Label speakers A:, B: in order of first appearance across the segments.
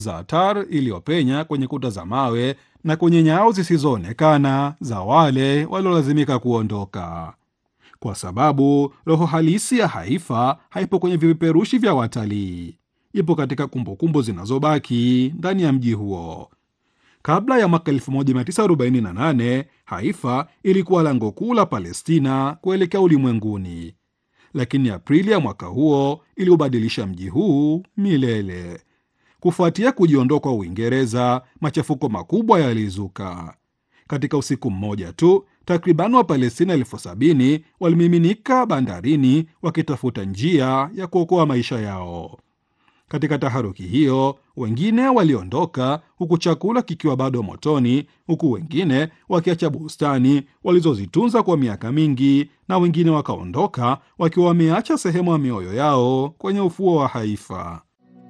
A: za tar iliyopenya kwenye kuta za mawe na kwenye nyao zisizoonekana za wale waliolazimika kuondoka, kwa sababu roho halisi ya Haifa haipo kwenye vipeperushi vya watalii, ipo katika kumbukumbu zinazobaki ndani ya mji huo. Kabla ya mwaka 1948 Haifa ilikuwa lango kuu la Palestina kuelekea ulimwenguni, lakini Aprili ya mwaka huo iliubadilisha mji huu milele. Kufuatia kujiondoa kwa Uingereza, machafuko makubwa yalizuka. Katika usiku mmoja tu, takriban Wapalestina elfu sabini walimiminika bandarini wakitafuta njia ya kuokoa maisha yao. Katika taharuki hiyo, wengine waliondoka huku chakula kikiwa bado motoni, huku wengine wakiacha bustani walizozitunza kwa miaka mingi, na wengine wakaondoka wakiwa wameacha sehemu ya mioyo yao kwenye ufuo wa Haifa.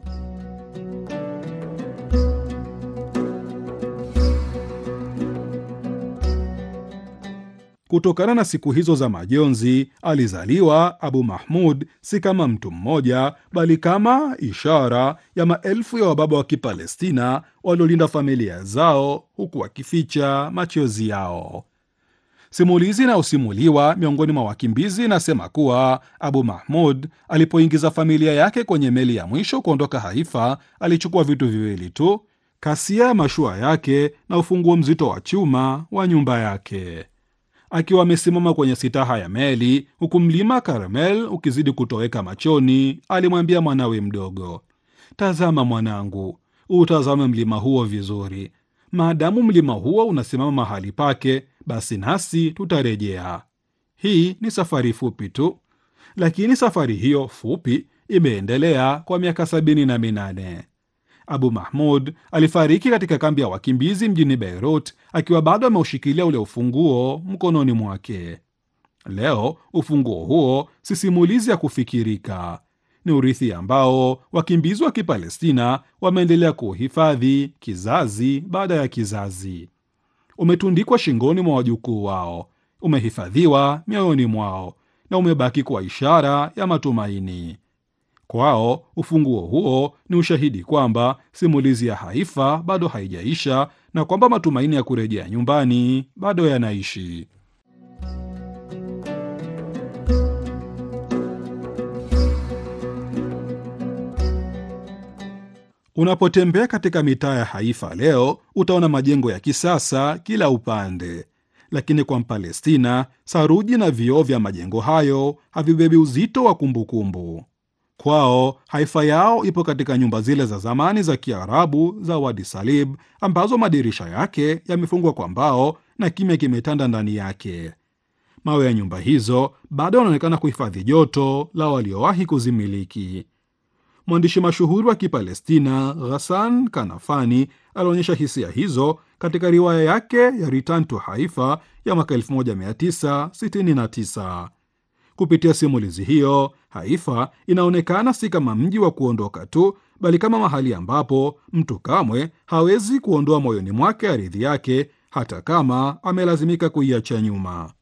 A: Kutokana na siku hizo za majonzi, alizaliwa Abu Mahmud si kama mtu mmoja, bali kama ishara ya maelfu ya wababa wa Kipalestina waliolinda familia zao huku wakificha machozi yao. Simulizi inayosimuliwa miongoni mwa wakimbizi inasema kuwa Abu Mahmud alipoingiza familia yake kwenye meli ya mwisho kuondoka Haifa, alichukua vitu viwili tu: kasia ya mashua yake na ufunguo mzito wa chuma wa nyumba yake. Akiwa amesimama kwenye sitaha ya meli huku mlima Karmel ukizidi kutoweka machoni, alimwambia mwanawe mdogo, tazama mwanangu, utazame mlima huo vizuri. Maadamu mlima huo unasimama mahali pake, basi nasi tutarejea. Hii ni safari fupi tu, lakini safari hiyo fupi imeendelea kwa miaka sabini na minane. Abu Mahmud alifariki katika kambi ya wakimbizi mjini Beirut akiwa bado ameushikilia ule ufunguo mkononi mwake. Leo ufunguo huo si simulizi ya kufikirika, ni urithi ambao wakimbizi wa Kipalestina wameendelea kuuhifadhi kizazi baada ya kizazi. Umetundikwa shingoni mwa wajukuu wao, umehifadhiwa mioyoni mwao na umebaki kwa ishara ya matumaini. Kwao ufunguo huo ni ushahidi kwamba simulizi ya Haifa bado haijaisha na kwamba matumaini ya kurejea nyumbani bado yanaishi. Unapotembea katika mitaa ya Haifa leo, utaona majengo ya kisasa kila upande, lakini kwa Mpalestina, saruji na vioo vya majengo hayo havibebi uzito wa kumbukumbu. Kwao Haifa yao ipo katika nyumba zile za zamani za Kiarabu za Wadi Salib ambazo madirisha yake yamefungwa kwa mbao na kimya kimetanda ndani yake. Mawe ya nyumba hizo bado yanaonekana kuhifadhi joto la waliowahi kuzimiliki. Mwandishi mashuhuri wa Kipalestina Ghassan Kanafani alionyesha hisia hizo katika riwaya yake ya Return to Haifa ya mwaka 1969. Kupitia simulizi hiyo, Haifa inaonekana si kama mji wa kuondoka tu, bali kama mahali ambapo mtu kamwe hawezi kuondoa moyoni mwake ardhi yake, hata kama amelazimika kuiacha nyuma.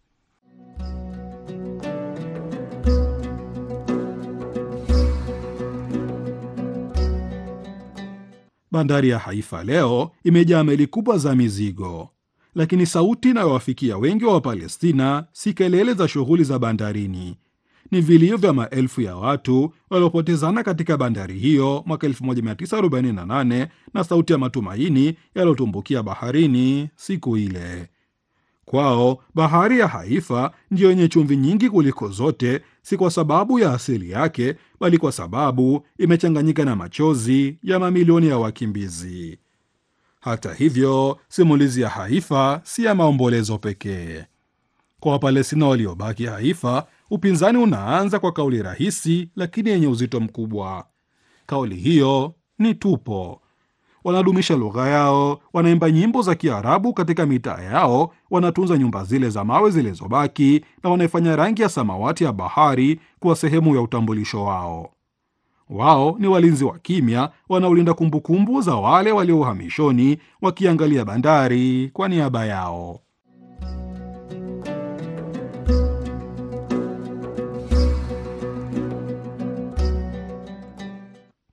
A: Bandari ya Haifa leo imejaa meli kubwa za mizigo, lakini sauti inayowafikia wengi wa Wapalestina si kelele za shughuli za bandarini, ni vilio vya maelfu ya watu waliopotezana katika bandari hiyo mwaka 1948 na sauti ya matumaini yaliyotumbukia baharini siku ile. Kwao bahari ya Haifa ndiyo yenye chumvi nyingi kuliko zote, si kwa sababu ya asili yake, bali kwa sababu imechanganyika na machozi ya mamilioni ya wakimbizi. Hata hivyo, simulizi ya Haifa si ya maombolezo pekee. Kwa Wapalestina waliobaki Haifa, upinzani unaanza kwa kauli rahisi lakini yenye uzito mkubwa. Kauli hiyo ni tupo. Wanadumisha lugha yao, wanaimba nyimbo za Kiarabu katika mitaa yao, wanatunza nyumba zile za mawe zilizobaki, na wanaifanya rangi ya samawati ya bahari kuwa sehemu ya utambulisho wao. Wao ni walinzi wa kimya wanaolinda kumbukumbu za wale walio uhamishoni, wakiangalia bandari kwa niaba yao.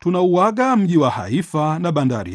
A: tunauaga mji wa Haifa na bandari